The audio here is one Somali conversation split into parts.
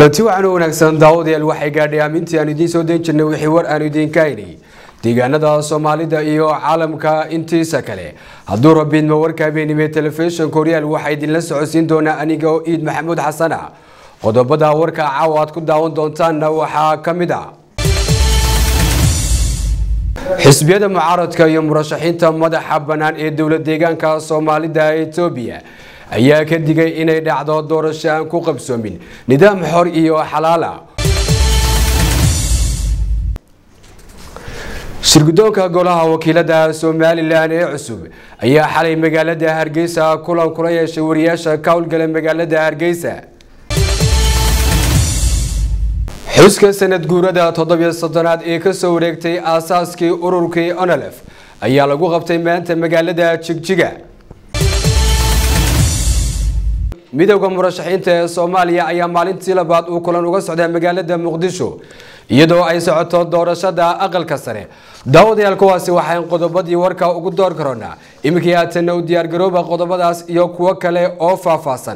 kulanti waxaan u wanaagsan daawadayaal waxay gaadhay aamintii aan idiin soo dayn jirnay wixii war aanu idiinka haynay deegaanada soomaalida iyo caalamka intiisa kale hadduu rabiidma warka habeenimee telefishinka horyaal waxaa idinla socodsiin doonaa aniga oo iid maxamuud xasana qodobada warka caawa aad ku daawan doontaanna waxaa ka mid a xisbiyada mucaaradka iyo murashaxiinta madaxa bannaan ee dowla deegaanka soomaalida etoobiya ayaa ka digay inay dhacdo doorasho aan ku qabsoomin nidaam xor iyo xalaala shirgudoonka golaha wakiilada somalilan ee cusub ayaa xalay magaalada hargeysa kulan kula yeeshay wariyaasha ka howlgala magaalada hargeysa xuska sanad guurada toddobiyo soddonaad ee kasoo wareegtay aasaaskii ururkii onolef ayaa lagu qabtay maanta magaalada jigjiga midowda murashaxiinta ee soomaaliya ayaa maalintii labaad uu kulan uga socdaa magaalada muqdisho iyadoo ay socoto doorashada aqalka sare daawadayaal kuwaasi waxaan qodobadii warka ugu door karoonaa iminkii haatanna u diyaargarooba qodobadaas iyo kuwo kale oo faahfaahsan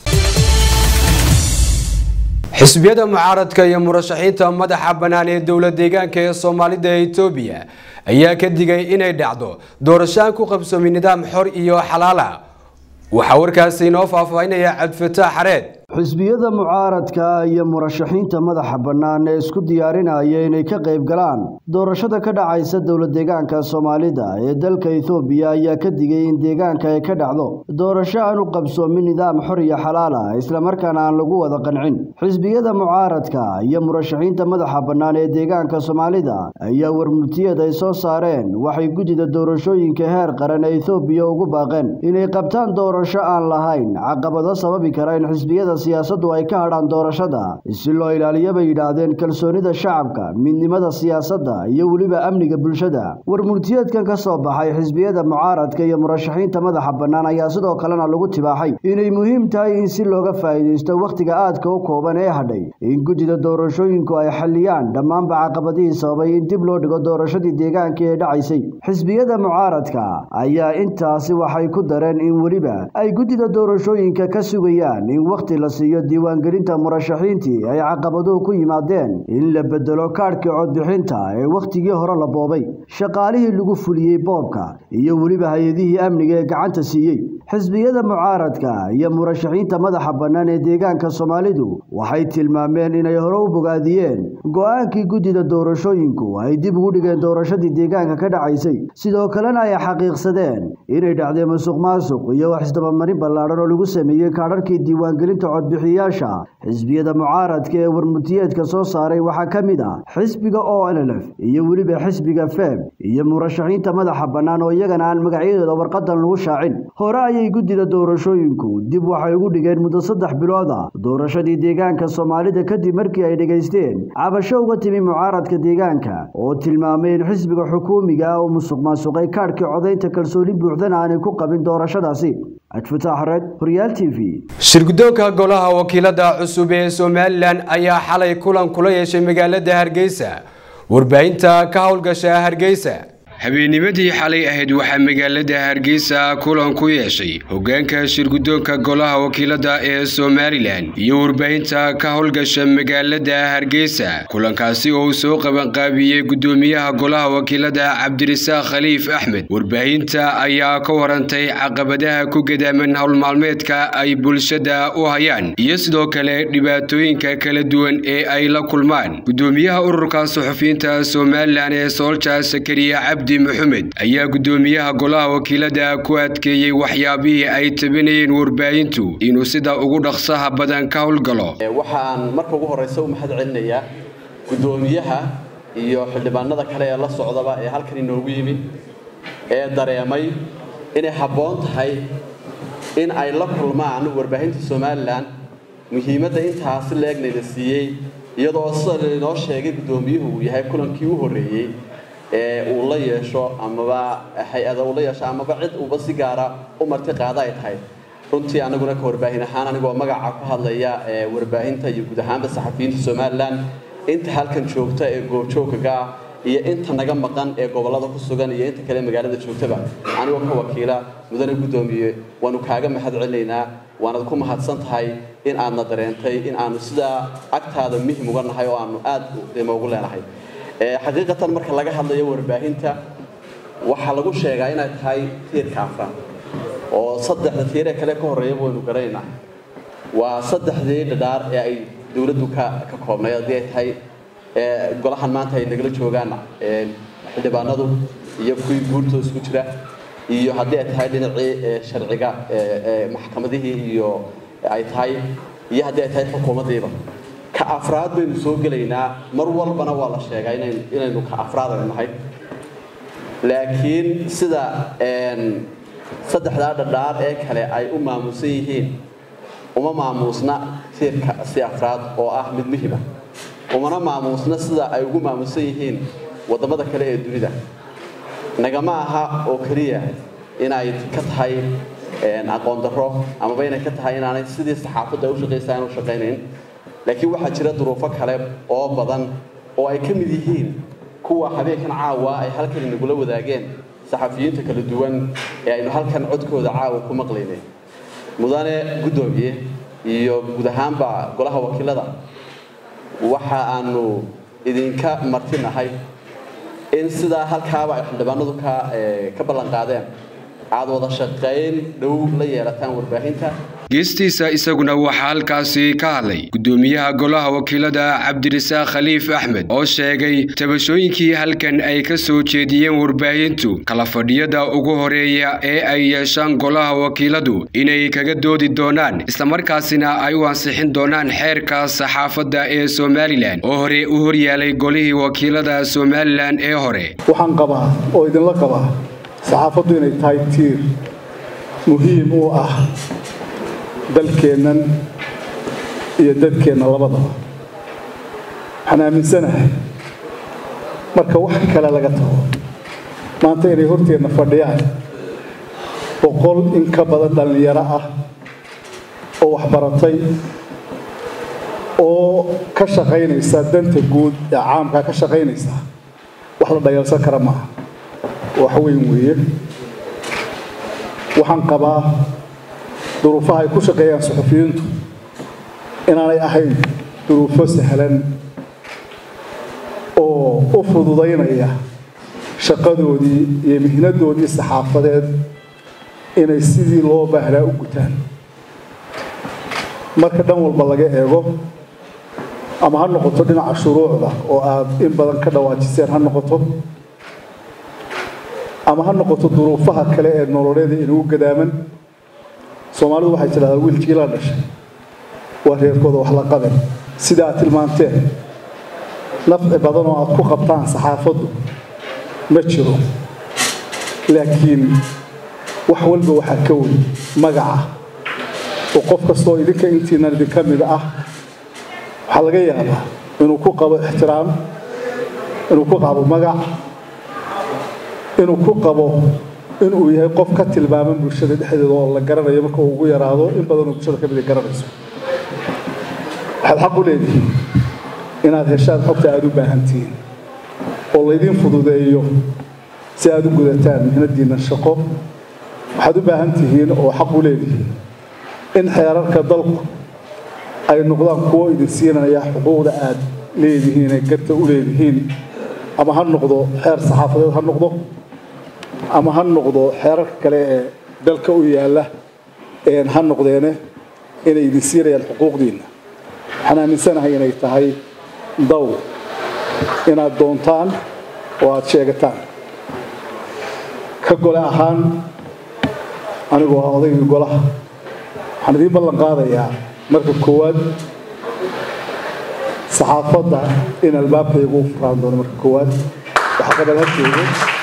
xisbiyada mucaaradka iyo murashaxiinta madaxa bannaan ee dowla deegaanka ee soomaalida etoobiya ayaa ka digay inay dhacdo doorasho aan ku qabsoomin nidaam xor iyo xalaala waxaa warkaasi inoo faahfaahinaya cabdifataax xareed xisbiyada mucaaradka iyo murashaxiinta madaxa bannaan ee isku diyaarinaya inay ka qayb galaan doorashada ka dhacaysa dowla deegaanka soomaalida ee dalka ethoobiya ayaa ka digay in deegaanka ay ka dhacdo doorasho aan u qabsoomin nidaam xor iyo xalaal ah islamarkaana aan lagu wada qancin xisbiyada mucaaradka iyo murashaxiinta madaxa bannaan ee deegaanka soomaalida ayaa warmurtiyad ay soo saareen waxay guddida doorashooyinka heer qaran ee ethoobiya ugu baaqeen inay qabtaan doorasho aan lahayn caqabado sababi kara in xisbiyada siyaasaddu ay ka hadhaan doorashada si loo ilaaliyo bay yidhaahdeen kalsoonida shacabka midnimada siyaasadda iyo weliba amniga bulshada warmurtiyeedkan ka soo baxay xisbiyada mucaaradka iyo murashaxiinta madaxa bannaan ayaa sidoo kalena lagu tibaaxay inay muhiim tahay in si looga faa'iidaysto wakhtiga aadka u kooban ee hadhay in guddida doorashooyinku ay xalliyaan dhammaanba caqabadihii sababay in dib loo dhigo doorashadii deegaanka ee dhacaysay xisbiyada mucaaradka ayaa intaasi waxay ku dareen in weliba ay guddida doorashooyinka ka sugayaan in wakhti la siiyo diiwaangelinta murashaxiintii ay caqabaduhu ku yimaadeen in la bedelo kaadhkii codbixinta ee wakhtigii hore la boobay shaqaalihii lagu fuliyey boobka iyo weliba hay-adihii amniga ee gacanta siiyey xisbiyada mucaaradka iyo murashaxiinta madaxa bannaan ee deegaanka soomaalidu waxay tilmaameen inay hore u bogaadiyeen go-aankii guddida doorashooyinku ay dib ugu dhigeen doorashadii deegaanka ka dhacaysay sidoo kalena ay xaqiiqsadeen inay dhacdeen musuq maasuq iyo wax isdabamarin ballaadhan oo lagu sameeyey kaadharkii diiwaangelinta codbixiyayaasha xisbiyada mucaaradka ee warmurtiyeedka soo saaray waxaa ka mid ah xisbiga o nlf iyo weliba xisbiga feb iyo murashaxiinta madaxa bannaan oo iyagana aan magacyadooda warqadan lagu shaacin hore ayay guddida doorashooyinku dib waxay ugu dhigeen muddo saddex bilooda doorashadii deegaanka soomaalida kadib markii ay dhegaysteen cabasho uga timi mucaaradka deegaanka oo tilmaamay in xisbiga xukuumiga uu musuq maasuqay kaadhkii codaynta kalsooni buuxdana aanay ku qabin doorashadaasi shirgudoonka golaha wakiilada cusub ee somalilan ayaa xalay kulan kula yeeshay magaalada hargeysa warbaahinta ka howlgasha hargeysa habeennimadii xalay ahayd waxaa magaalada hargeysa kulan ku yeeshay hogaanka shirgudoonka golaha wakiilada ee somalilan iyo warbaahinta ka howlgasha magaalada hargeysa kulankaasi oo uu soo qabanqaabiyey gudoomiyaha golaha wakiilada cabdirasaaq khaliif axmed warbaahinta ayaa ka warantay caqabadaha ku gadaaman howlmaalmeedka ay bulshada u hayaan iyo sidoo kale dhibaatooyinka kala duwan ee ay la kulmaan gudoomiyaha ururka suxufiyiinta somalilan ee soolja sakariya cabdi maxamed ayaa gudoomiyaha golaha wakiilada ku adkeeyey waxyaabihii ay tabinayeen warbaahintu inuu sida ugu dhaqsaha badan ka howlgalo waxaan marka ugu horeysa u mahad celinayaa gudoomiyaha iyo xildhibaanada kale ee la socdaba ee halkan inoogu yimid ee dareemay inay habboon tahay in ay la kulmaan warbaahinta somalilan muhiimadda intaasi leegnayna siiyey iyadoo sida lainoo sheegay gudoomiyuhu uu yahay kulankii u horreeyey ee uu la yeesho amaba hay-ada uu la yeesho amaba cid uuba si gaara u marti qaada ay tahay runtii anaguna ka warbaahin ahaan anigoo magaca ku hadlaya ee warbaahinta iyo guud ahaanba saxafiyiinta somalilan inta halkan joogta ee goobjoogkaga ah iyo inta naga maqan ee gobollada ku sugan iyo inta kale magaalada joogtaba anigoo ka wakiila mudane guddoomiye waanu kaaga mahad celinaynaa waanad ku mahadsan tahay in aadna dareentay in aanu sidaa agtaada muhim uga nahay oo aanu aad qiimo ugu leenahay xaqiiqatan marka laga hadlayo warbaahinta waxaa lagu sheegaa inay tahay tiirka afraad oo saddexda tiiree kale ka horreeya waynu garanaynaa waa saddexdii dhadhaar ee ay dowladdu ka ka koobnay haddii ay tahay golahan maanta ay nagala joogaan xildhibaanadu iyo kuwii guurtooda isku jira iyo haddii ay tahay dhinacii sharciga maxkamadihii iyo ay tahay iyo haddii ay tahay xukuumaddiiba ka afraad baynu soo gelaynaa mar walbana waa la sheegaa inaynu ka afraad aynu nahay laakiin sida saddexdaa dhadhaar ee kale ay u maamuusan yihiin uma maamuusna tiirka si afraad oo ah mid muhima umana maamuusna sida ay ugu maamuusan yihiin waddamada kale ee dunida nagama aha oo keliya inay ka tahay aqoon darro amaba inay ka tahay inaanay sidii saxaafadda ay u shaqaysa aan u shaqaynayn laakiin waxaa jira duruufo kale oo badan oo ay ka mid yihiin kuwa habeenkan caawa ay halkan inagula wadaageen saxafiyiinta kala duwan ee aynu halkan codkooda caawa ku maqlaynay mudane guddoomiye iyo guud ahaanba golaha wakiilada waxa aanu idinka martinahay in sidaa halkaaba ay xildhibaanadu ka ka ballan qaadeen aad wada shaqayn dhow la yeelataan warbaahinta geestiisa isaguna waxaa halkaasi ka hadlay guddoomiyaha golaha wakiilada cabdirasaaq khaliif axmed oo sheegay tabashooyinkii halkan ay ka soo jeediyeen warbaahintu kala fadhiyada ugu horeeya ee ay yeeshaan golaha wakiiladu inay kaga doodi doonaan islamarkaasina ay u ansixin doonaan xeerka saxaafadda ee somalilan oo hore u horyaalay golihii wakiilada somalilan ee hore waxaan qabaa oo idinla qabaa saxaafaddu inay tahay tiir muhiim u ah dalkeennan iyo dadkeenna labadaba waxaan aaminsanahay marka wax kale laga tago maanta inay horteenna fadhiyaan boqol in ka badan dhallinyaro ah oo waxbaratay oo ka shaqaynaysa danta guud ee caamkaa ka shaqaynaysa wax la dhayalsan kara maaha wax weyn weeye waxaan qabaa duruufaha ay ku shaqeeyaan suxufiyiintu inaanay ahayn duruufo sahlan oo u fududaynaya shaqadoodii iyo mihnadoodii saxaafadeed inay sidii loo baahnaa u gutaan marka dhan walba laga eego ama ha noqoto dhinaca shuruucda oo aad in badan ka dhawaajiseen ha noqoto ama ha noqoto duruufaha kale ee nololeeda inagu gadaaman soomaalidu waxay tidhahdaa wiilkii la dhashay waa reerkooda wax la qaben sida aad tilmaanteen nafci badan oo aad ku qabtaan saxaafaddu ma jiro laakiin wax walba waxaa ka weyn magaca oo qof kastoo idinka intiinan idinka mid ah waxaa laga yaabaa inuu ku qabo ixtiraam inuu ku qabo magac inuu ku qabo inuu yahay qof ka tilmaaman bulshada dhexdeeda oo la garanayo marka uu ugu yaraado in badanoo bulshada ka mid garanayso waxaad xaq u leedihiin inaad heshaan xogta aada u baahan tihiin oo laydiin fududeeyo si aad u gudataan mihnadiinna shaqo waxaad u baahan tihiin oo xaq u leedihiin in xeerarka dalku ay noqdaan kuwo idin siinaya xuquuqda aad leedihiin ee garta u leedihiin ama ha noqdo xeer saxaafadeed ha noqdo ama ha noqdo xeerarka kale ee dalka u yaalla ha noqdeene inay idin siinayaan xuquuqdiinna waxaan aaminsanahay inay tahay daw inaad doontaan oo aada sheegataan ka gole ahaan anigoo ah odaygii golaha waxaan idiin ballan qaadayaa marka koowaad saxaafadda in albaabkaygu u furaan doono marka koowaad waxqabad ha joogo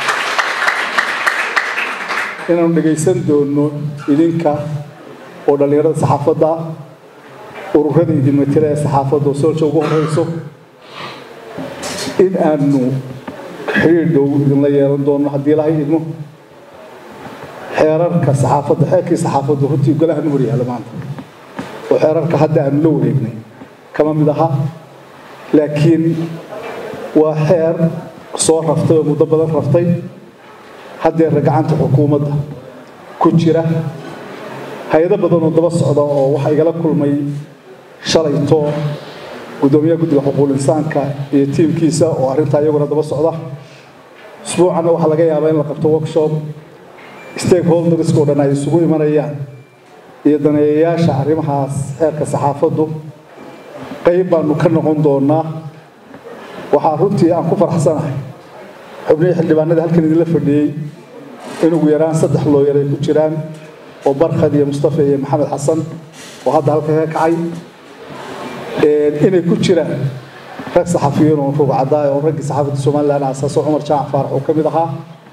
inaanu dhegaysan doono idinka oo dhallinyarada saxaafadda ururada idin matela ee saxaafadda oo soolja ugu horeyso in aanu xiriir dhow idinla yeelan doono haddii ilahay idmo xeerarka saxaafadda xeerkii saxaafadda runtii golaha nu horyaalo maanta oo xeerarka hadda aanu la wareegnay kama mid aha laakiin waa xeer soo raftay oo muddo badan raftay haddeerna gacanta xukuumadda ku jira hay-ado badan oo daba socda oo waxaa igala kulmay shalayto guddoomiyaha guddiga xuquuqul insaanka iyo tiimkiisa oo arrintaa iyaguna daba socda usbuucanna waxaa laga yaabaa in la qabto workshop stakeholderska oo dhan ay isugu imanayaan iyo daneeyayaasha arrimahaas xeerka saxaafaddu qayb baanu ka noqon doonaa waxaa runtii aan ku faraxsanahay xubnihii xildhibaanada halkan idinla fadhiyey in ugu yaraan saddex looyar ay ku jiraan oo barkhad iyo mustafa iyo maxamed xasan oo hadda halka ka kacay inay ku jiraan rag saxafiyiin oo rugcadaay oo raggii saxaafadda somalilan aasaaso cumar jaac faarax oo ka mid ahaa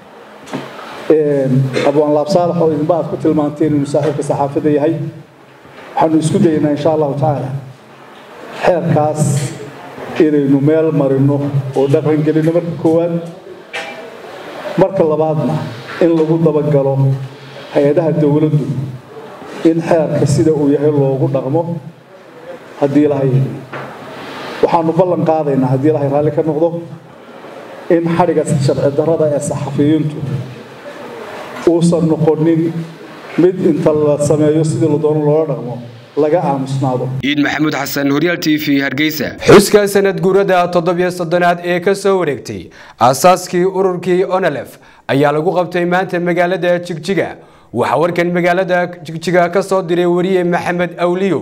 abwaan laab saalax oo idinba aad ku tilmaanteen inuu saaxiibka saxaafadda yahay waxaanu isku dayaynaa insha allahu tacaala xeerkaas inaynu meel marino oo dhaqangelino marka koowaad marka labaadna in lagu dabagalo hay-adaha dowladdu in xeerka sida uu yahay loogu dhaqmo haddii ilahay waxaanu ballan qaadaynaa haddii ilahay raalli ka noqdo in xadhiga sharci darrada ee saxafiyiintu uusan noqonin mid inta la sameeyo sidii la doono loola dhaqmo laga aamusnaado ciid maxamuud xasan horyaal t v hargeysa xuska sanad guurada toddobiyo soddonaad ee ka soo wareegtay aasaaskii ururkii onelef ayaa lagu qabtay maanta magaalada jigjiga waxaa warkan magaalada jigjiga ka soo diray wariye maxamed awliyo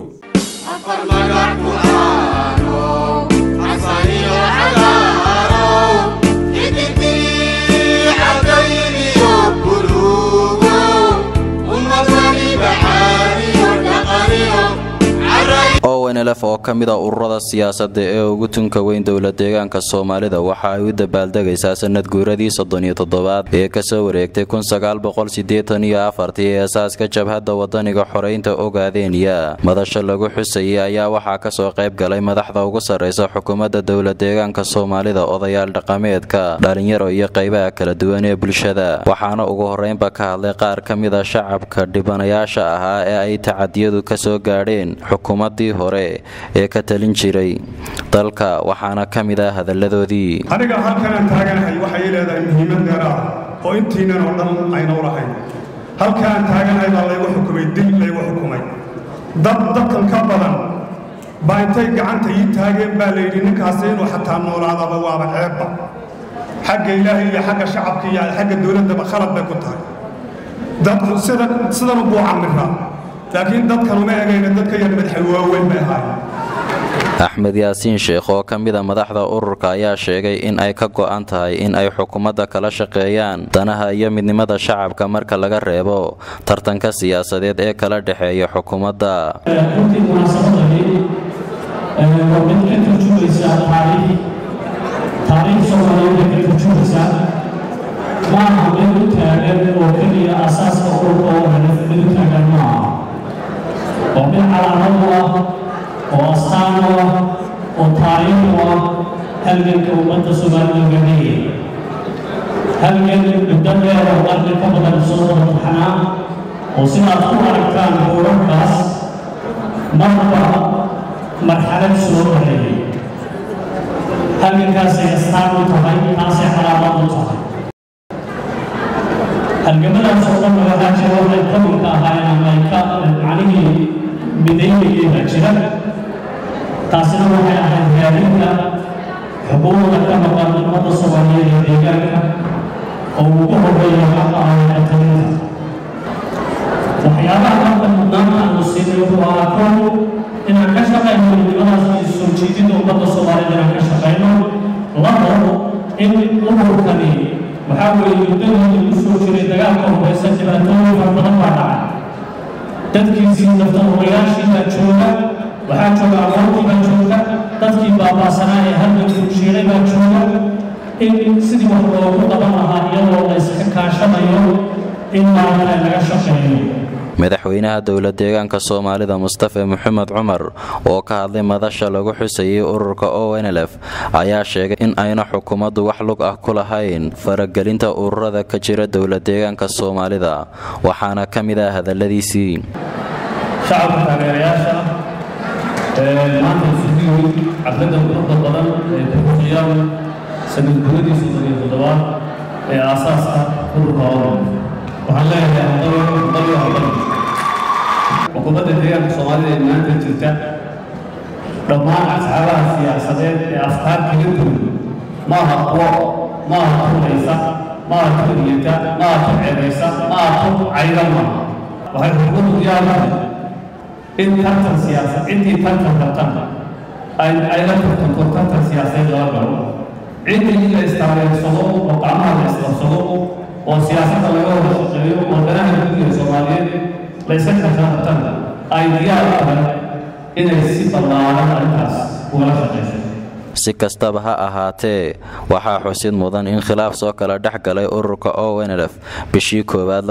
onlf oo ka mid a ururada siyaasadda ee ugu tunka weyn dowla deegaanka soomaalida waxa ay u dabaaldegaysaa sanad guuradii soddoniyo toddobaad ee kasoo wareegtay kunsagaalboqolsideetaniyo afartii ee asaaska jabhadda wadaniga xoreynta ogaadeenya madasha lagu xusayay ayaa waxaa kasoo qayb galay madaxda ugu sarreysa xukuumadda dowla deegaanka soomaalida odayaal dhaqameedka dhalinyaro iyo qaybaha kala duwan ee bulshada waxaana ugu horeynba ka hadlay qaar ka mid a shacabka dhibanayaasha ahaa ee ay tacadiyadu kasoo gaadheen xukuumaddii hore ee ka talin jiray dalka waxaana ka mid ah hadalladoodii aniga halkanaan taaganahay waxay leedahay muhiimad dheeraah oo intiinan oo dhan ayna u lahayn halkaan taaganahay baa laygu xukumay dil laygu xukumay dad dadkan ka badan baa intay gacanta ii taageen baa layidhi ninkaasi inuu xataa noolaadaba waaba ceebba xagga ilaahay iyo xagga shacabka iyo xagga dowladdaba khalad bay ku tahay dadku sida sidanu buu camiraa laakiin dadkan uma egayna dadka yar madaxay waaweyn bay ahaayeen axmed yaasiin sheekh oo ka mida madaxda ururka ayaa sheegay in ay ka go'an tahay in ay xukuumadda kala shaqeeyaan danaha iyo midnimada shacabka marka laga reebo tartanka siyaasadeed ee kala dhexeeya xukuumadda runtii munaasabadani waa mid ka turjumaysaa taariikh taariikh soomaaliyeed bay ka turjumaysaa maaha mid u taagan oo keliya asaaska ururka oo dhan mid u taagan maaha waa mid calaamad u ah oo astaan u ah oo taariikh u ah halganka ummadda soomaalida gaadhaya halgan muddo dheer oo qarni ka badan soo wada taxnaa oo sidaad ku aragtaan urarkaas marba marxalad soo marayay halgankaasay astaan u tahay taasay calaamad u tahay halgamadaas oo dhan waxaa jira waxay qabilka ahaayeen ama ay ka macnihii midaynayeen baa jira taasina waxay ahayd raadinta xuquuqda ka maqan ummadda soomaaliyeed ee deegaanka oo ugu horreeya xaqa ah talinta waxyaabaha marka mudnaanta aanu siinay wuxuu ahaa kow inaan ka shaqayno midnimadaas iyo soo jiidinta ummadda soomaaliyed inaan ka shaqayno labo in ururkani waxaa weeye muddadii lagu soo jiray dagaalka horeysa dhibaatooyin fara badan baa dhacay dadkiisii naftahorayaashii baa jooga waxaa jooga aqoontii baa jooga dadkii baabaasanaa ee halgankuu shiiray baa jooga in sidii wax loogu qaban lahaa iyadoo la iska kaashanayo in maaragta laga shaqeeyo madaxweynaha dowla deegaanka soomaalida mustafe maxamed cumar oo ka hadlay madasha lagu xusayay ururka onlf ayaa sheegay in ayna xukuumaddu wax lug ah ku lahayn faragelinta ururada ka jira dowla deegaanka soomaalida waxaana ka mid ah hadalladiisii shacabka taageerayaasha maanta isugu yimid cabdada quruxda badan ee kuxusayaan sanad guuradii soddon iyo toddobaad ee aasaaska ururka odan waxaan leeyahay hambal hambal hambal xukuumadda deegaanka soomaalida ee maanta jirta dhammaan asxaabaha siyaasadeed ee afkaar kaga duwan maaha kuwo maaha tulaysa maaha turiyata maaha turcebaysa maaha tur caydan maaha waxay xukuumaddu diyaar u tahay in tartan siyaasad intii tartan tartan ay ay la tartanto tartan siyaasadeed laga galo ciddii in la istaareersado oo gacmaha la isqabsado oo siyaasadda laga wada shaqeeyo oo danaha gudiga soomaaliyeed la iska tartan ay diyaar u tahay inay si ballaaran arrintaas ugala shaqayso si kastaba ha ahaatee waxaa xusid mudan in khilaaf soo kala dhex galay ururka onlf bishii koowaad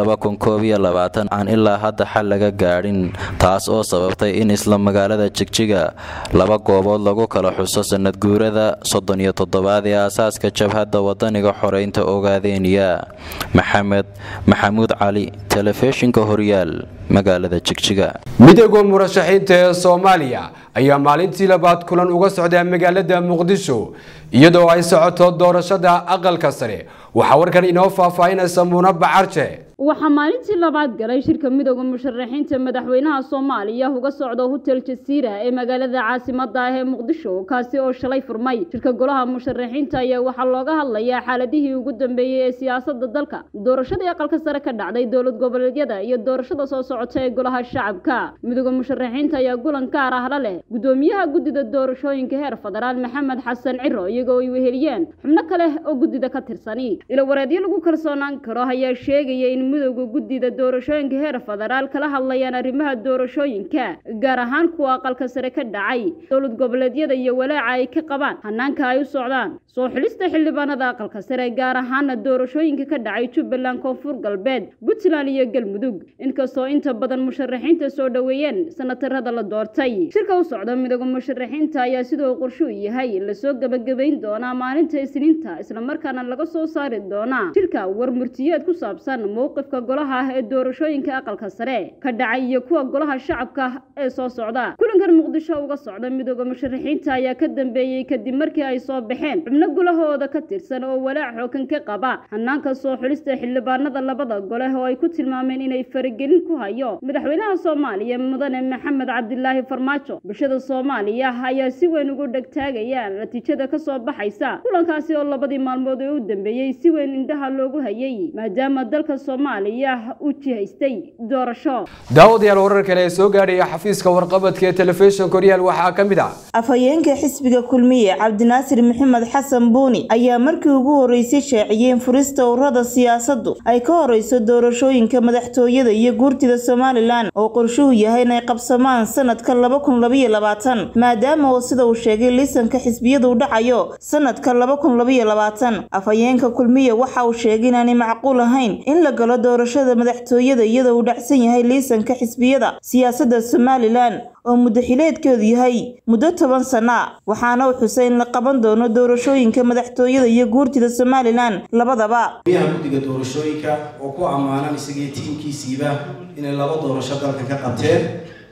aan ilaa hadda xal laga gaadhin taas oo sababtay in isla magaalada jigjiga laba goobood lagu kala xuso sanad guurada soddon iyo toddobaad ee aasaaska jabhadda wadaniga xoreynta ogaadeeniya maxamed maxamuud cali telefishinka horyaal magaalada jigjiga midowga murashaxiinta ee soomaaliya ayaa maalintii labaad kulan uga socdaa magaalada muqdisho iyadoo ay socoto doorashada aqalka sare waxaa warkan inoo faahfaahinaysa muuna bacarje waxaa maalintii labaad galay shirka midowda musharaxiinta madaxweynaha soomaaliya uga socda hotel jasiira ee magaalada caasimada ah ee muqdisho kaasi oo shalay furmay shirka golaha musharaxiinta ayaa waxaa looga hadlayaa xaaladihii ugu dambeeyey ee siyaasada dalka doorashadii aqalka sare ka dhacday dowlad goboleedyada iyo doorashada soo socota ee golaha shacabka midowda musharaxiinta ayaa gulan gaar ah la leh gudoomiyaha guddida doorashooyinka heer federaal maxamed xasan ciro iyagoo ay weheliyeen xubno kale oo guddida ka tirsani ilawareedyo lagu kalsoonaan karo ayaa sheegaya in midowda guddida doorashooyinka heer federaal kala hadlayaan arrimaha doorashooyinka gaar ahaan kuwa aqalka sare ka dhacay dowlad goboleedyada iyo walaaca ay ka qabaan hanaanka ay u socdaan soo xulista xildhibaanada aqalka sare gaar ahaana doorashooyinka ka dhacay jubbaland koonfur galbeed puntland iyo galmudug inkastoo inta badan musharaxiinta soo dhoweeyeen sanatarada la doortay shirka u socda midowda musharaxiinta ayaa sidoo qorshuu yahay lasoo gebagabayn doonaa maalinta isniinta islamarkaana laga soo saari doonaa shirka war murtiyeed ku saabsan mowqifka golaha ah ee doorashooyinka aqalka sare ka dhacay iyo kuwa golaha shacabka ee soo socda kulankan muqdisho uga socda midowda musharaxiinta ayaa ka dambeeyey kadib markii ay soo baxeen xubno gulahooda ka tirsan oo walaac xoogan ka qaba hanaanka soo xulista xildhibaanada labada gole oo ay ku tilmaameen inay faragelin ku hayo madaxweynaha soomaaliya mudane maxamed cabdilaahi farmaajo bulshada soomaaliya ayaa si weyn ugu dhegtaagaya natiijada kasoo baxaysa kulankaasi oo labadii maalmood ee u dambeeyey si weyn indhaha loogu hayay maadaama dalka soomaaliya uu jihaystay doorasho daawadayaal warar kale ee soo gaadhaya xafiiska warqabadka ee telefishinka horyaal waxaa ka mid ah afhayeenka xisbiga kulmiye cabdinaasir maxamed xasan buuni ayaa markii ugu horeysay shaaciyeen furista ururada siyaasaddu ay ka horeyso doorashooyinka madaxtooyada iyo guurtida somalilan oo qorshuhu yahay inay qabsamaan sanadka laba kun labaiyo labaatan maadaama oo sida uu sheegay liisanka xisbiyadu dhacayo sanadka laba kun labaiyo labaatan afhayeenka kulmiye waxa uu sheegay inaanay macquul ahayn in la galo doorashada madaxtooyada iyadoo uu dhacsan yahay liisanka xisbiyada siyaasadda somalilan oo muddo xileedkeedu yahay muddo toban sana waxaana uu xusay in la qaban doono doorashooyinka madaxtooyada iyo guurtida somalilan labadaba miyaha guddiga doorashooyinka oo ku ammaanan isagii tiimkiisiiba inay laba doorasho dalka ka qabteen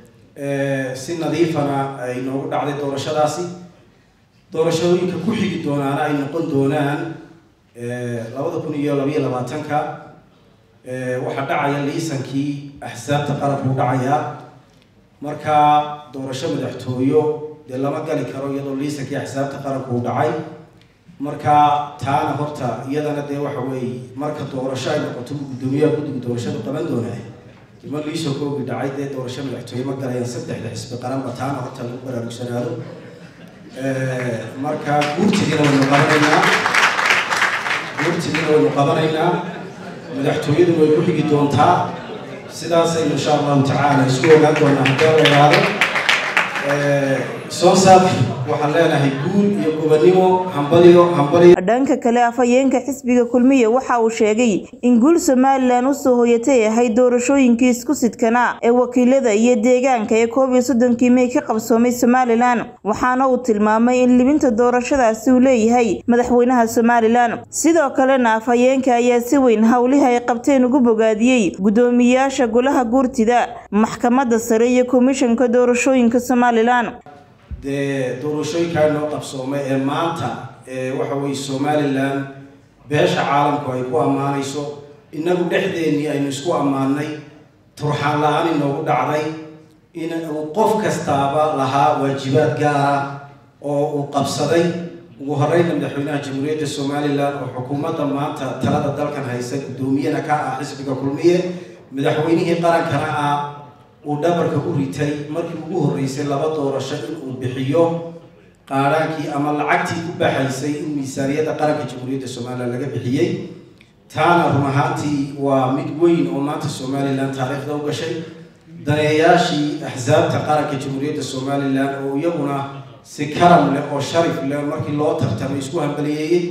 si nadiifana ay noogu dhacday doorashadaasi doorashooyinka ku xigi doonaana ay noqon doonaan labada kun iyo labaiyo labaatanka waxaa dhacaya liisankii axsaabta qarabkuu dhacayaa marka doorasho madaxtooyo dee lama gali karo iyadoo liisankii axsaabta qaranku uu dhacay marka taana horta iyadana dee waxa weeye marka doorasho ay noqoto guddoomiyaha guddiga doorashadu qaban doonaa ima liisankoogi dhacay dee doorasho madaxtooye ma galayaan saddexda xisbi qaranba taana horta lagu baraarugsanaado marka guurtigiina waynu qabanaynaa guurtigiina waynu qabanaynaa madaxtooyaduna way ku xigi doontaa sidaasaynu insha allahu tacaala isku ogaan doonaa haddii la yidhaahdo soo saabki waxaan leenahay guul iyo gobannimo hambaliyo hambaliyo dhanka kale afhayeenka xisbiga kulmiye waxa uu sheegay in guul somalilan usoo hoyatay ahayd doorashooyinkii isku sidkanaa ee wakiilada iyo deegaanka ee koob iyo soddonkii mey ka qabsoomay somalilan waxaana uu tilmaamay in libinta doorashadaasi uu leeyahay madaxweynaha somalilan sidoo kalena afhayeenka ayaa si weyn howlihii ay qabteen ugu bogaadiyey guddoomiyayaasha golaha guurtida maxkamadda sare iyo komishanka doorashooyinka somalilan dee doorashooyinkaa noo qabsoomay ee maanta waxa weye somalilan beesha caalamku ay ku ammaanayso innagu dhexdeennii aynu isku ammaanay turxaan la-aan inoogu dhacday in uu qof kastaaba lahaa waajibaad gaara oo uu qabsaday ugu horeyna madaxweynaha jamhuuriyadda somalilan oo xukuumadda maanta talada dalkan haysa guddoomiyana ka ah xisbiga kulmiye madaxweynihii qarankana ah uu dhabarka u ritay markii ugu horreysay laba doorasho inuu bixiyo qaadhaankii ama lacagtii ku baxaysay in miisaaniyadda qaranka jamhuuriyadda somalilan laga bixiyey taana run ahaantii waa mid weyn oo maanta somalilan taariikhda u gashay daneeyaashii axsaabta qaranka jamhuuriyadda somalilan oo iyaguna si karam leh oo sharif leh markii loo tartamay isku hambaliyeeyey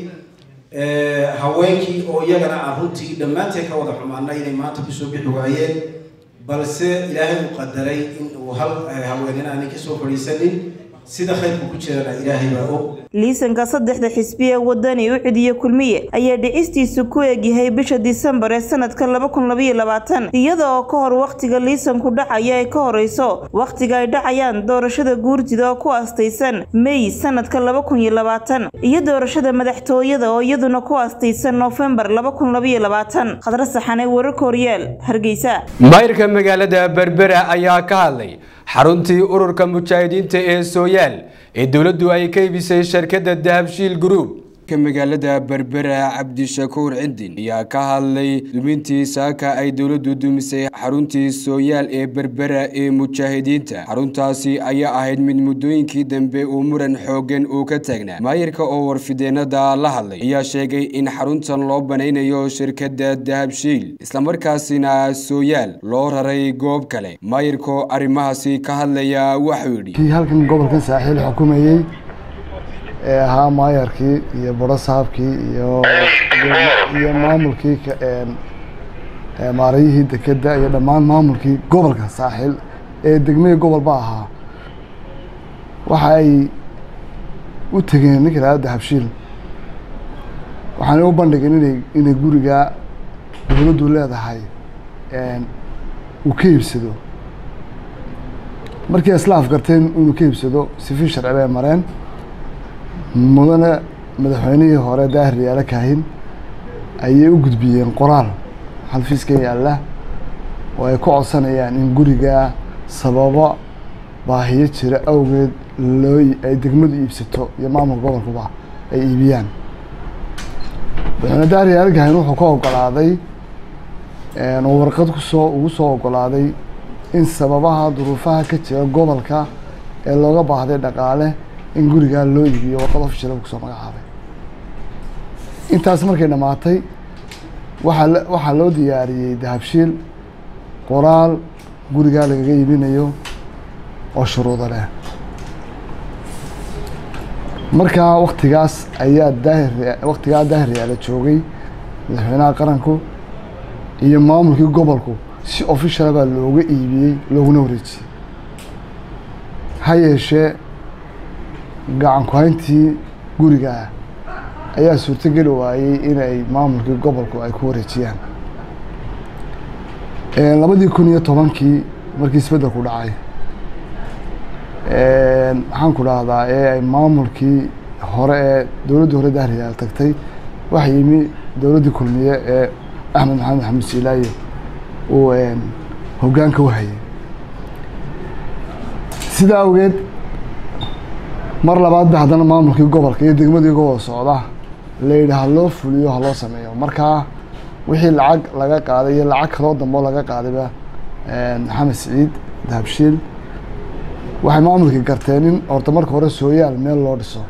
haweenkii oo iyagana aan runtii dhammaanteen ka wada xumaana inay maanta kusoo bixi waayeen balse ilaahay uu qadaray in uu hal haweenina aanay kasoo fadhiisanin sida khayrku ku jirana ilaahay baa og liisanka saddexda xisbi ee wadani u cidiye kulmiye ayaa dhicistiisu ku eegyahay bisha disembar ee sanadka laba kun labaiyo labaatan iyada oo ka hor wakhtiga liisanku dhacaya ay ka horeyso wakhtiga ay dhacayaan doorashada guurtida oo ku astaysan mey sanadka laba kun iyo labaatan iyo doorashada madaxtooyada oo iyaduna ku astaysan noofembar laba kun labaiyo labaatan khadra saxane wararka horyaal hargeysa mayrka magaalada berbera ayaa ka hadlay xaruntii ururka mujaahidiinta ee sooyaal ee dowladdu ay ka iibisay shirkadda dahabshiil group magaalada berbera cabdishakuur cidin ayaa ka hadlay dumintii saaka ay dowladdu dumisay xaruntii sooyaal ee berbera ee mujaahidiinta xaruntaasi ayaa ahayd mid muddooyinkii dambe uu muran xoogan uu ka taagnaa maayirka oo warfideenada la hadlay ayaa sheegay in xaruntan loo banaynayo shirkadda dahabshiil islamarkaasina sooyaal loo raray goob kale maayirkoo arrimahaasi ka hadlaya waxuu yidhi halkan gobolkan saaxiil xukumayey ee ahaa maayarkii iyo borosaabkii iyo iyo maamulkii maarayihii dekedda iyo dhammaan maamulkii gobolka saaxiil ee degmihii gobolba ahaa waxa ay u tegeen ninka lahada dahabshiil waxaana u bandhigeen inay inay guriga dowladdu leedahay uu ka iibsado markii isla afgarteen inuu ka iibsado sifi sharci bay mareen mudane madaxweynihii hore daahir yaala kaahin ayay u gudbiyeen qoraal xalfiiska yaalla oo ay ku codsanayaan in guriga sababo baahiyo jira awgeed loo ay degmadu iibsato iyo maamulka gobolkuba ay iibiyaan madaxweyne daahir yaala kaahin wuxuu ka ogolaaday oo warqad kusoo ugu soo ogolaaday in sababaha duruufaha ka jira gobolka ee looga baahday dhaqaale in gurigaa loo iibiyo warqad ofishal kusoo magacaabay intaas markay dhammaatay waxaa waxaa loo diyaariyey dahabshiil qoraal gurigaa lagaga iibinayo oo shuruudo leh markaa waktigaas ayaa daahir waktigaa daahir yaala joogay madaxweynaha qaranku iyo maamulkii gobolku si officiala baa looga iibiyey looguna wareejiyey ha yeeshee gacan ku-hayntii guriga ah ayaa suurtogeli waayey inay maamulkii gobolku ay ku wareejiyaan labadii kun iyo tobankii markii isbeddelku dhacay maxaan ku dhahdaa ee ay maamulkii hore ee dowladdii hore dahriyaal tagtay waxa yimi dowladdii kulmiye ee axmed maxamed maxamed siilaaye uu hoggaanka u hayay sidaa awgeed mar labaad ba haddana maamulkii gobolka iyo degmadii gobol socda la yidhi ha loo fuliyo ha loo sameeyo markaa wixii lacag laga qaaday iyo lacag kaloo dambeo laga qaadayba maxamed siciid dahabshiil waxay maamulkii garteen in horta marka hore sooyaal meel loo dhiso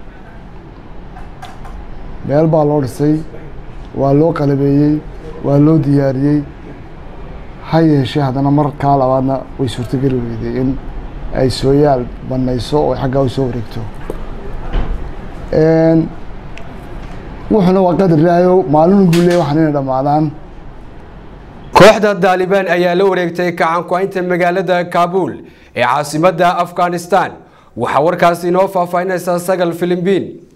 meel baa loo dhisay waa loo qalabeeyey waa loo diyaariyey ha yeeshee haddana markaa labaadna way suurtogeli weyday in ay sooyaal banayso oo xaggaa u soo wareegto wuxuuna waa qadar ilaahayo maalin buu leeyahy waxaan inay dhammaadaan kooxda daalibaan ayaa la wareegtay gacan ku-haynta magaalada kaabuul ee caasimadda afghanistan waxaa warkaasi inoo faahfaahinaysaa sagal filimbiin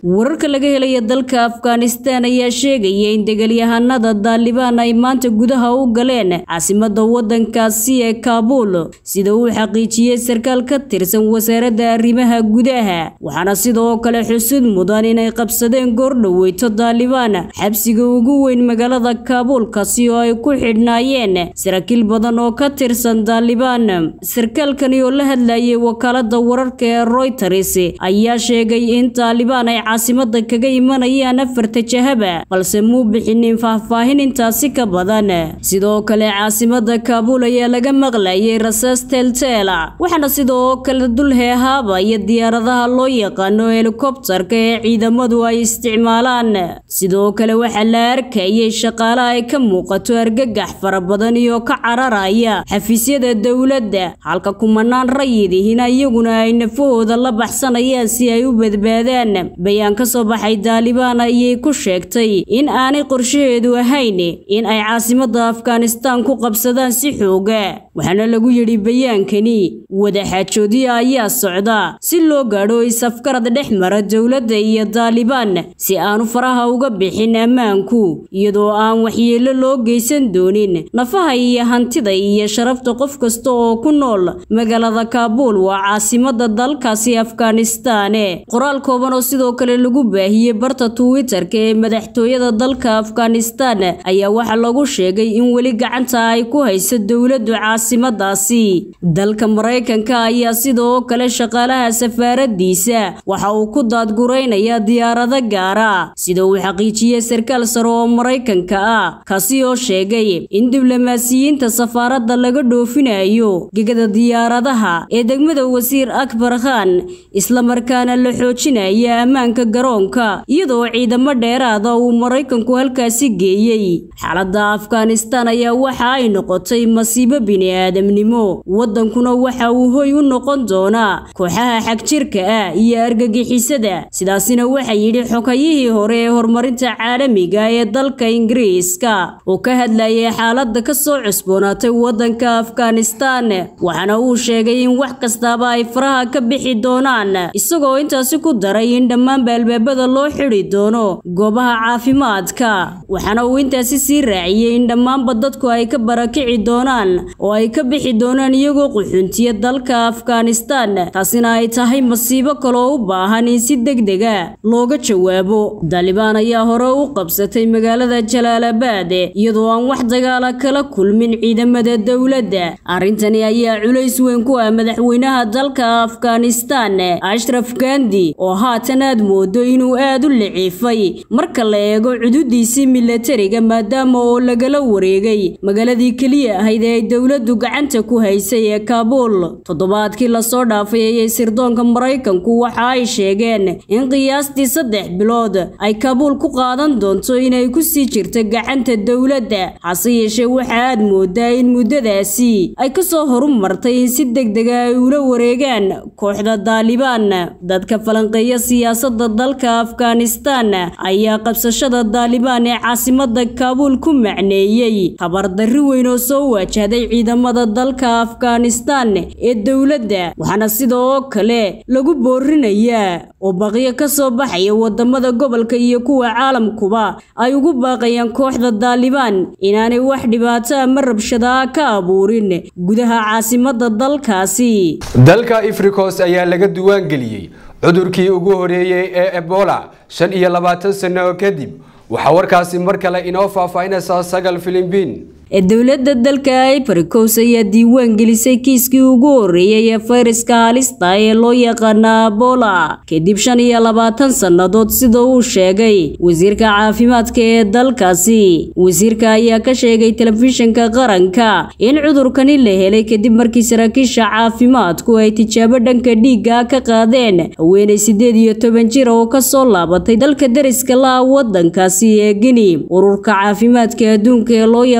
wararka laga helaya dalka afghanistan ayaa sheegaya in degaalyahanada daalibaan ay maanta gudaha u galeen caasimada wadankaasi ee kaabuul sida uu xaqiijiyey sarkaal ka tirsan wasaaradda arrimaha gudaha waxaana sidoo kale xusud mudan inay qabsadeen goordhoweyto daalibaan xabsiga ugu weyn magaalada kaabuulkaasi oo ay ku xidhnaayeen saraakiil badan oo ka tirsan daalibaan sarkaalkani oo la hadlayay wakaalada wararka ee royters ayaa sheegay in daalibaan ay caasimada kaga imanayaan afarta jahaba balse muu bixinin faahfaahin intaasi ka badan sidoo kale caasimada kaabuul ayaa laga maqlayay rasaas teelteela waxaana sidoo kale dul heehaaba iyo diyaaradaha loo yaqaano helikobtarka ee ciidamadu ay isticmaalaan sidoo kale waxaa la arkayay shaqaale ay ka muuqato argagax fara badan iyo ka cararaya xafiisyada dowladda halka kumanaan rayidihina iyaguna ay nafahooda la baxsanayaan si ay u badbaadaan bayaan ka soo baxay daalibaan ayay ku sheegtay in aanay qorshaheedu ahayn in ay caasimada afghanistan ku qabsadaan si xooga waxaana lagu yidhi bayaankani wadaxaajoodiya ayaa socda si loo gaadho is-afgarad dhex mara dowladda iyo daalibaan si aanu faraha uga bixin ammaanku iyadoo aan waxyeello loo geysan doonin nafaha iyo hantida iyo sharafta qof kasta oo ku nool magaalada kaabuul waa caasimada dalkaasi afghanistan qoraal kooban oo sidoo kale lagu baahiyey barta twitter-ka ee madaxtooyada dalka afghanistan ayaa waxaa lagu sheegay in weli gacanta ay ku hayso dowladdu caasimadaasi dalka maraykanka ayaa sidoo kale shaqaalaha safaaradiisa waxa uu ku daadguraynayaa diyaarado gaara sida uu xaqiijiyey sarkaal sare oo maraykanka ah kaasi oo sheegay in diblomaasiyiinta safaaradda laga dhoofinayo gegada diyaaradaha ee degmada wasiir akbar khan islamarkaana la xoojinaya ammaanka garoonka iyadoo ciidamo dheeraada uu maraykanku halkaasi geeyey xaaladda afghanistan ayaa waxa ay noqotay masiibo bini-aadamnimo wadankuna waxa uu hoy u noqon doonaa kooxaha xagjirka ah iyo argagixisada sidaasina waxaa yidhi xogayihii hore ee horumarinta caalamiga ee dalka ingiriiska oo ka hadlayay xaaladda ka soo cusboonaatay wadanka afghanistan waxaana uu sheegay in wax kastaaba ay faraha ka bixi doonaan isagoo intaasi ku daray in dhammaanba albaabada loo xidhi doono goobaha caafimaadka waxaana uu intaasi sii raaciyey in dhammaanba dadku ay ka barakici doonaan oo ay ka bixi doonaan iyagoo quxuntiya dalka afghanistan taasina ay tahay masiibo kaloo u baahan in si degdega looga jawaabo daalibaan ayaa hore u qabsatay magaalada jalaalabad iyadoo aan wax dagaala kala kulmin ciidamada dowladda arrintani ayaa culays weyn ku ah madaxweynaha dalka afghanistan ashraf gandi oo haatan aad moodo inuu aad u liciifay marka la eego cududiisii milatariga maadaama oo lagala wareegay magaaladii keliya ahayd ee ay dowladdu gacanta ku haysay ee kaabuul toddobaadkii lasoo dhaafay ayay sirdoonka maraykanku waxa ay sheegeen in qiyaastii saddex bilood ay kaabuul ku qaadan doonto inay ku sii jirto gacanta dowladda hase yeeshee waxa aad moodaa in muddadaasi ay kasoo horumartay in si degdega ay ula wareegaan kooxda daalibaan dadka falanqeeya siyaasada dalka afghanistan ayaa qabsashada daalibaan ee caasimada kaabuul ku macneeyey tabardarri weyn oo soo waajahday ciidamada dalka afghanistan ee dowladda waxaana sidoo kale lagu boorinayaa oo baqyo ka soo baxaya wadamada gobolka iyo kuwa caalamkuba ay ugu baaqayaan kooxda daalibaan inaanay wax dhibaato ama rabshadaa ka abuurin gudaha caasimada dalkaasi dalka ifrikos ayaa laga duwaan geliyey cudurkii ugu horeeyey ee ebola shan iyo labaatan sano kadib waxaa warkaasi mar kale inoo faahfaahinaysaa sagal filimbiin ee dowladda dalka ibarikos ayaa diiwaan gelisay kiiskii ugu horreeyay ee fayraska halista ee loo yaqaana abola kadib shan iyo labaatan sannadood sida uu sheegay wasiirka caafimaadka ee dalkaasi wasiirka ayaa ka sheegay telefishinka qaranka in cudurkani la helay kadib markii saraakiisha caafimaadku ay tijaabo dhanka dhiigga ka qaadeen haweenay sideed iyo toban jir oo kasoo laabatay dalka deriska la-a wadankaasi ee gini ururka caafimaadka adduunka ee loo yaqaano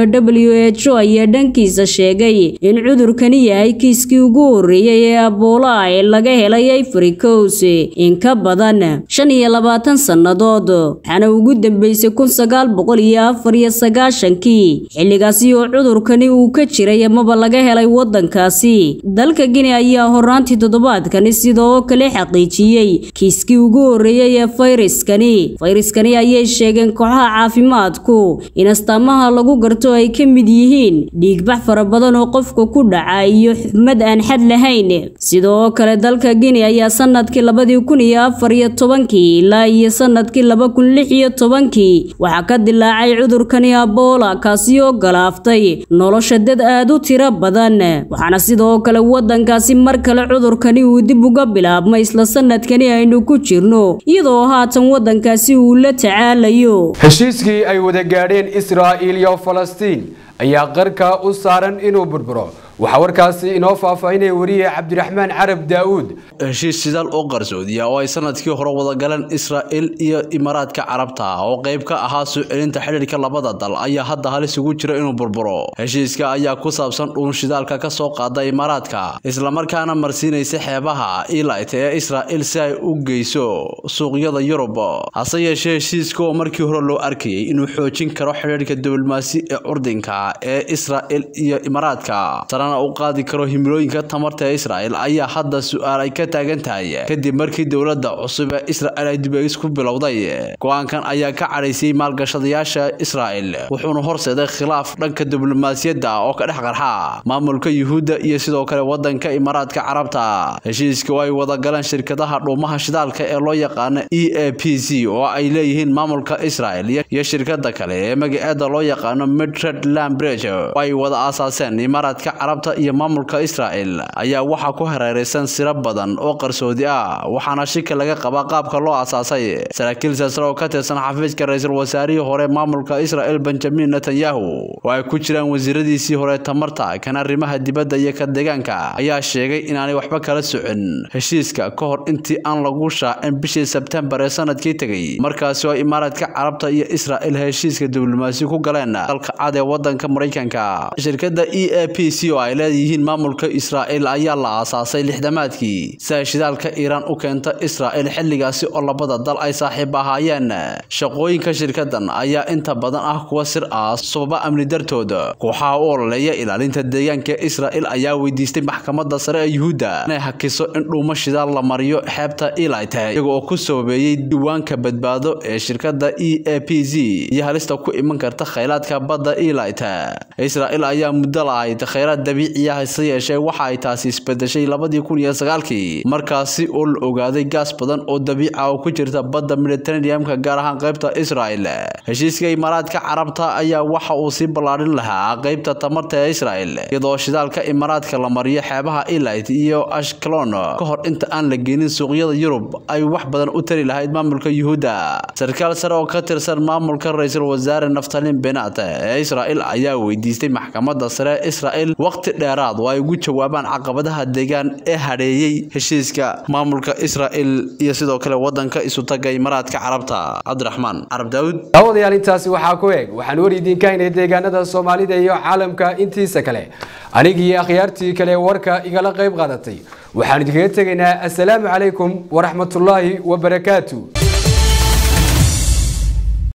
w h o ayaa dhankiisa sheegay in cudurkani yahay kiiskii ugu horreeyey ee aboola ee laga helay ivory coast in ka badan shan iyo labaatan sannadood waxaana ugu dambeysay kun sagaal boqol iyo afar iyo sagaashankii xilligaasi oo cudurkani uu ka jiray amaba laga helay waddankaasi dalka gini ayaa horaantii toddobaadkani sidoo kale xaqiijiyey kiiskii ugu horreeyey ee fayraskani fayraskani ayay sheegeen kooxaha caafimaadku in astaamaha lagu garto ay ka mid yihiin dhiigbax fara badan oo qofka ku dhaca iyo xumad aan xad lahayn sidoo kale dalka gini ayaa sanadkii labadii kun iyo afar iyo tobankii ilaa iyo sanadkii laba kun lix iyo tobankii waxaa ka dilaacay cudurkani aboola kaasi oo galaaftay nolosha dad aad u tiro badan waxaana sidoo kale waddankaasi mar kale cudurkani uu dib uga bilaabmay isla sanadkani aynu ku jirno iyadoo haatan waddankaasi uu la tacaalayo heshiiskii ay wada gaadheen israa'iil iyo falastiin ayaa qarka u saaran inuu burburo waxaa warkaasi inoo faahfaahinaya wariye cabdiraxmaan carab daa'uud heshiis shidaal oo qarsoodiya oo ay sanadkii hore wada galeen israa'il iyo imaaraadka carabta oo qayb ka ahaa soo celinta xidhiirka labada dal ayaa hadda halis ugu jira inuu burburo heshiiska ayaa ku saabsan dhuun shidaalka ka soo qaada imaaraadka islamarkaana marsiinaysa xeebaha ilit ee israa'il si ay u geyso suuqyada yurub hase yeeshee heshiiska oo markii hore loo arkayay inuu xoojin karo xidhiirka diblomaasi ee curdinka ee israa'il iyo imaaraadka u qaadi karo himilooyinka tamarta ee israa'il ayaa hadda su-aal ay ka taagan tahay kadib markii dowladda cusub ee israa'il ay dib-eegis ku bilowday go-aankan ayaa ka cadhaysiyey maalgashadayaasha israa'il wuxuuna horseeday khilaaf dhanka diblomaasiyadda oo ka dhex qarxa maamulka yuhuudda iyo sidoo kale wadanka imaaraadka carabta heshiiska oo ay wada galeen shirkadaha dhuumaha shidaalka ee loo yaqaano e a p c oo ay leeyihiin maamulka israa'il iyo shirkada kale ee magaceeda loo yaqaano midred lambridge oo ay wada aasaaseen imaaraadka carabta iyo maamulka israa'il ayaa waxaa ku hareeraysan siro badan oo qarsoodi ah waxaana shika laga qabaa qaabka loo aasaasay saraakiil saasre oo ka tirsan xafiiska ra-iisul wasaarihii hore maamulka israa'il benjamin netanyahu oo ay ku jiraan wasiiradiisii hore tamarta kan arrimaha dibadda iyo ka deegaanka ayaa sheegay inaanay waxba kala socon heshiiska ka hor intii aan lagu shaacin bishii sebtembar ee sanadkii tegey markaasi oo imaaraadka carabta iyo israa'il heshiiska diblomaasi ku galeen dalka cad ee wadanka maraykanka shirkada e a p c oo ay leeyihiin maamulka israa'il ayaa la aasaasay lixdamaadkii si ay shidaalka iiraan u keenta israa'il xilligaasi oo labada dal ay saaxiib ahaayeen shaqooyinka shirkadan ayaa inta badan ah kuwa sir ah sababa amni dartooda kooxaha u ololeeya ilaalinta deegaanka israa'il ayaa weydiistay maxkamadda sare ee yuhuudda inay hakiso in dhuumo shidaal la mariyo xeebta ilit iyaga oo ku sababeeyey diiwaanka badbaado ee shirkada e a p z iyo halista ku iman karta khaylaadka badda ilit israa'il ayaa muddo lahayd khayraad dabiiciya hase yeeshee waxa ay taasi isbedeshay labadii kun iyo sagaalkii markaasi oo la ogaaday gaas badan oo dabiica oo ku jirta badda mediterraneamka gaar ahaan qaybta israa'il heshiiska imaaraadka carabta ayaa waxa uu sii ballaadhin lahaa qaybta tamarta ee israa'il iyadoo shidaalka imaaraadka la mariyo xeebaha ilit iyo ashkelon ka hor inta aan la geenin suuqyada yurub ay wax badan u tari lahayd maamulka yuhuudda sarkaal sare oo ka tirsan maamulka ra-iisul wasaare naftalin benat ee israa'il ayaa weydiistay maxkamadda sare ee israa'il waqti dheeraad oo ay ugu jawaabaan caqabadaha deegaan ee hadheeyey heshiiska maamulka israa'il iyo sidoo kale wadanka isutaga imaaraadka carabta cabdiraxmaan carab daawud daawadayaal intaasi waxaa ku eg waxaan war idinka haynay deegaanada soomaalida iyo caalamka intiisa kale anigii akhyaartii kale warka igala qayb qaadatay waxaan idinkaga tegaynaa assalaamu calaykum waraxmatullaahi wabarakaatu